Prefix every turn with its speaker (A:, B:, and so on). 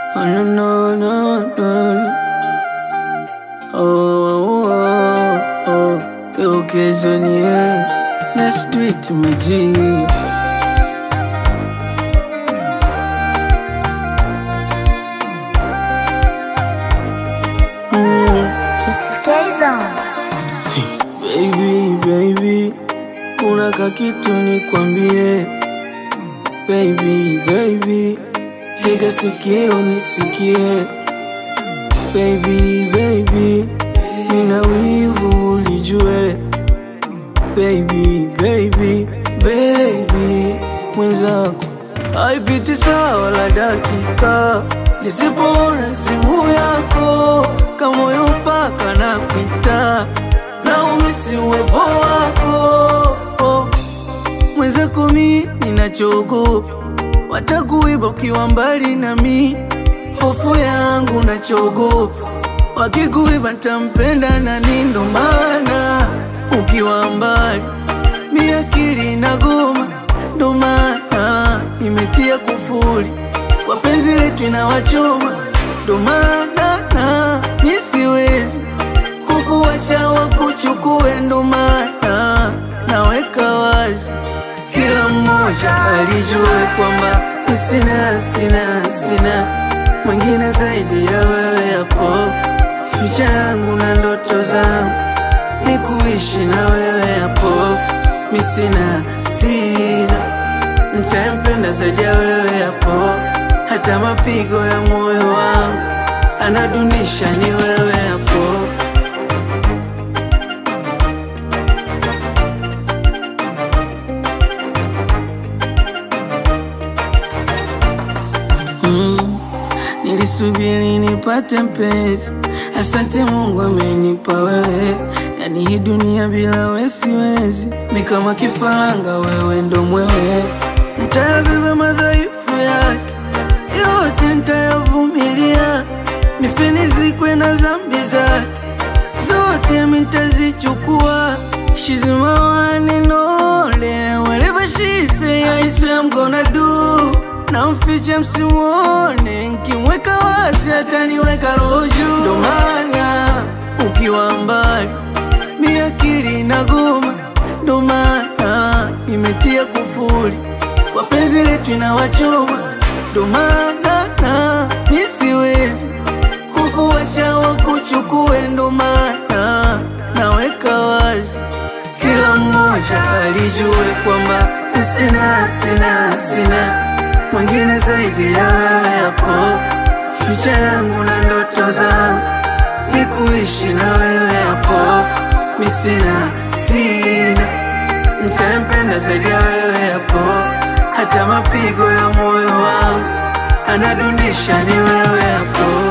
A: Oh, no, no, no, no, no. Oh, oh, oh. Yo, kesho ni yeye. Let's do it, my G. Baby, baby, kuna kakitu nikwambie. Baby, baby, tega sikio nisikie. Baby, baby, nina wivu ulijue. Baby, baby, baby, mwenzako haipiti sawa la dakika nisipoona simu yako, kamoyo mpaka na kwita na umisi uwepo wako oh. Mwenzako mi ninachoogopa watakuiba ukiwa mbali nami, hofu yangu nachoogopa wakikuiba ntampenda nani? Ndo maana ukiwa mbali mi akili inagoma, ndo maana nimetia kufuli kwa penzi letu inawachoma, ndo maana na mi siwezi kukuwacha wakuchukue, ndo maana naweka wazi kila mmoja alijue kwamba sina sina sina mwingine zaidi ya wewe hapo. Ficha yangu na ndoto zangu ni kuishi na wewe hapo. Mi sina sina ntampenda zaidi ya wewe hapo, hata mapigo ya moyo wangu anadunisha ni wewe hapo. Mm, nilisubiri nipate mpenzi, asante Mungu amenipa wewe. Yani hii dunia bila wewe siwezi, mi kama kifaranga, wewe ndo mwewe. Nitayabeba madhaifu yake yote, nitayavumilia, nife nizikwe na dhambi zake zote, mi nitazichukua. She's my one and only, whatever she say, I swear I'm gonna do na mfiche msimuone, nkimweka wazi ataniweka roho juu. Ndo maana ukiwa mbali mi akili inagoma, ndo maana nimetia kufuli kwa penzi letu inawachoma, ndo maana na mi siwezi kukuwacha wakuchukue, ndo maana naweka wazi kila mmoja alijue kwamba sina sina sina mwingine zaidi ya wewe hapo. Ficha yangu na ndoto zangu ni kuishi na wewe hapo. Mi sina sina ntampenda zaidi ya wewe hapo, hata mapigo ya moyo wangu anadunisha ni wewe hapo.